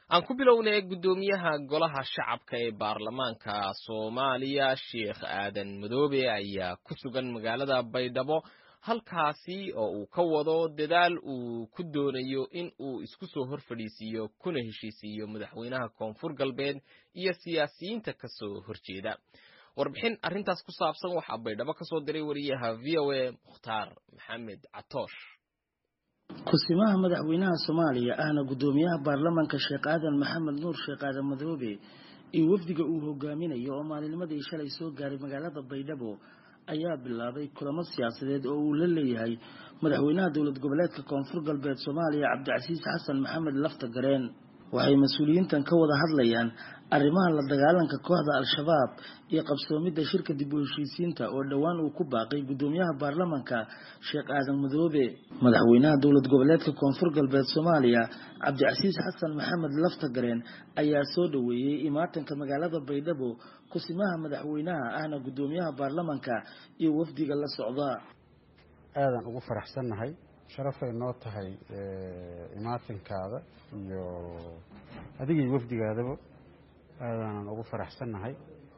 aan ku bilownay guddoomiyaha golaha shacabka ee baarlamaanka soomaaliya sheekh aadan madoobe ayaa ku sugan magaalada baydhabo halkaasi oo uu ka wado dadaal uu ku doonayo in uu isku soo hor fadhiisiiyo kuna heshiisiiyo madaxweynaha koonfur galbeed iyo siyaasiyiinta ka soo horjeeda warbixin arrintaas ku saabsan waxaa baydhabo ka soo diray wariyaha v o a mukhtaar maxamed catoosh ku-simaha madaxweynaha soomaaliya ahna guddoomiyaha baarlamaanka sheekh aadan maxamed nuur sheekh aadan madoobe iyo wafdiga uu hogaaminayo oo maalinimadii shalay soo gaaray magaalada baydhabo ayaa bilaabay kulamo siyaasadeed oo uu la leeyahay madaxweynaha dowlad goboleedka koonfur galbeed soomaaliya cabdicasiis xasan maxamed lafta gareen waxay mas-uuliyiintan ka wada hadlayaan arrimaha la dagaalanka kooxda al-shabaab iyo qabsoomidda shirka dib u heshiisiinta oo dhowaan uu ku baaqay guddoomiyaha baarlamanka sheekh aadan madoobe madaxweynaha dowlad goboleedka koonfur galbeed soomaaliya cabdicasiis xasan maxamed laftagareen ayaa soo dhoweeyey imaatanka magaalada baydhabo kusimaha madaxweynaha ahna guddoomiyaha baarlamanka iyo wafdiga la socda aadan ugu faraxsannahay sharafay noo tahay imaatinkaada iyo adigii wafdigaadaba aadaanan ugu faraxsannahay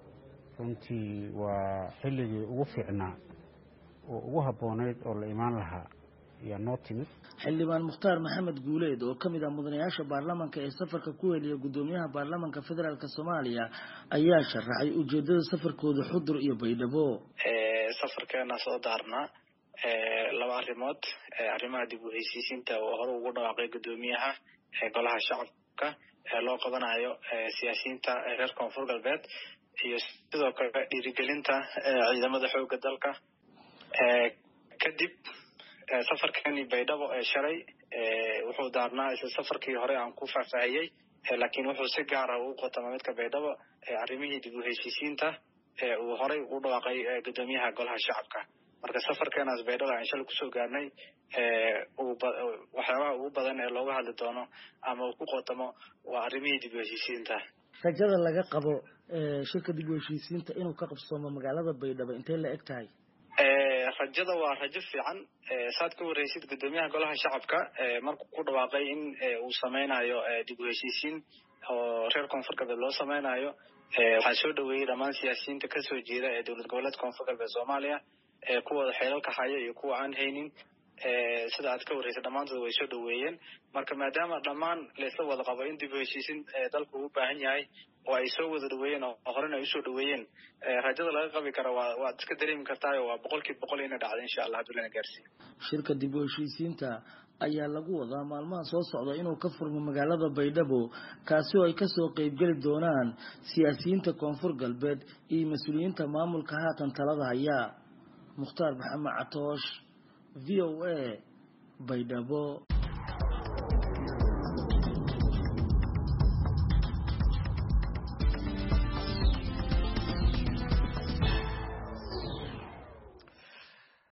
runtii waa xilligii ugu fiicnaa oo ugu habboonayd oo la imaan lahaa ayaa noo timid xildhibaan mukhtaar maxamed guuleed oo ka mid ah mudanayaasha baarlamanka ee safarka ku heliya guddoomiyaha baarlamanka federaalk soomaaliya ayaa sharaxay ujeedada safarkooda xudur iyo baydhabo safarkeena soo daarnaa laba arrimood arrimaha dib u heshiisiinta oo hore ugu dhawaaqay guddoomiyaha golaha shacabka loo qabanayo siyaasiyiinta reer koonfur galbeed iyo sidoo kale dhiirigelinta ciidamada xooga dalka kadib safarkani baydhabo ee shalay wuxuu daarnaa isla safarkii hore aan ku faahfaahiyey laakiin wuxuu si gaara ugu qotama midka baydhabo arrimihii dib u heshiisiinta uu horey ugu dhawaaqay guddoomiyaha golaha shacabka marka safarkeenaas baydhabo aan shalay kusoo gaarnay waxyaabaha ugu badan ee looga hadli doono ama uu ku qotamo waa arrimihii dib u heshiisiinta rajada laga qabo shirka dib u heshiisiinta inuu ka qabsoomo magaalada baydhabo intay la eg tahay rajada waa rajo fiican saad ka wareysid guddoomiyaha golaha shacabka markuu ku dhawaaqay in uu sameynayo dib u heshiisiin oo reer koonfur galbeed loo sameynayo waxaa soo dhaweeyey dhammaan siyaasiyiinta kasoo jeeda ee dowlad goboleedka koonfur galbeed soomaaliya kuwooda xeelalka haya iyo kuwa aan haynin sida aad ka warreysay dhammaantood way soo dhaweeyeen marka maadaama dhammaan laysla wada qabo in dib u heshiisin dalku uu baahan yahay oo ay soo wada dhaweeyeen oo horena ay usoo dhaweeyeen rajada laga qabi kara waa waad iska dareemi kartaayo waa boqolkiiba boqol inay dhacdo insha allah hadduu lana gaarsiiyo shirka dib u heshiisiinta ayaa lagu wadaa maalmaha soo socda inuu ka furmo magaalada baydhabo kaasi oo ay kasoo qeybgeli doonaan siyaasiyiinta koonfur galbeed iyo mas-uuliyiinta maamulka haatan talada haya mukhtaar maxamed catoosh v o a baydhabo